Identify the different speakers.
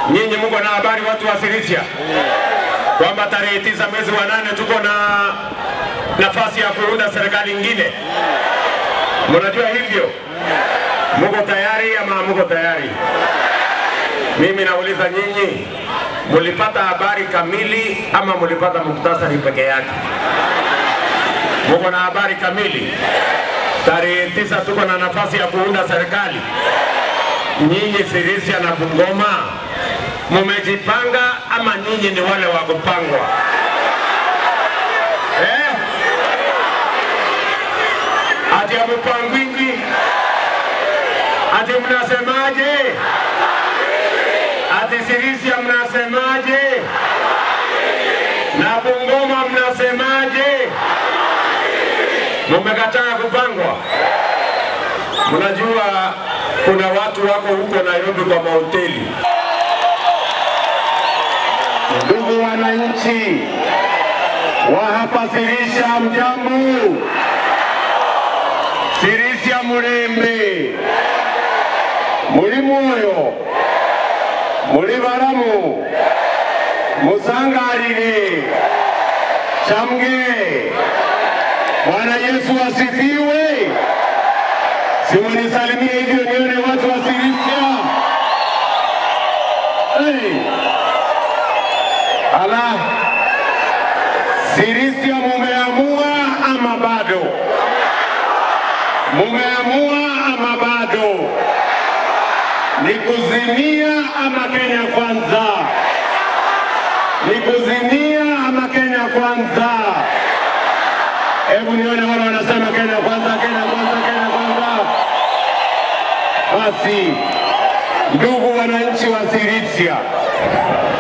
Speaker 1: Nyinyi mko na habari watu wa Sirisia kwamba tarehe tisa mwezi wa nane tuko na nafasi ya kuunda serikali ingine. Mnajua hivyo? Muko tayari ama muko tayari? Mimi nauliza nyinyi, mulipata habari kamili ama mulipata muktasari peke yake? Muko na habari kamili? Tarehe tisa tuko na nafasi ya kuunda serikali. Nyinyi Sirisia na Bungoma mumejipanga ama nyinyi ni wale wa kupangwa eh? Ati amupangwingi ati mnasemaje? Ati Sirisia mnasemaje? Na Bungoma mnasemaje? Mumekataa kupangwa. Mnajua kuna watu wako huko Nairobi kwa mahoteli. Ndugu wananchi wa hapa Sirisia, mjambo? Sirisia Murembe, muri mwoyo, muri baramu, musangarire, chamge. Bwana Yesu asifiwe. Simunisalimie hivyo nione watu wa Sirisia. Hey. Ala, Sirisia mumeamua ama bado? Mumeamua ama bado? Ni kuzimia ama Kenya kwanza? Ni kuzimia ama Kenya kwanza? Hebu nione wale wanasema Kenya kwanza, Kenya kwanza, Kenya kwanza. Basi, ndugu wananchi wa Sirisia,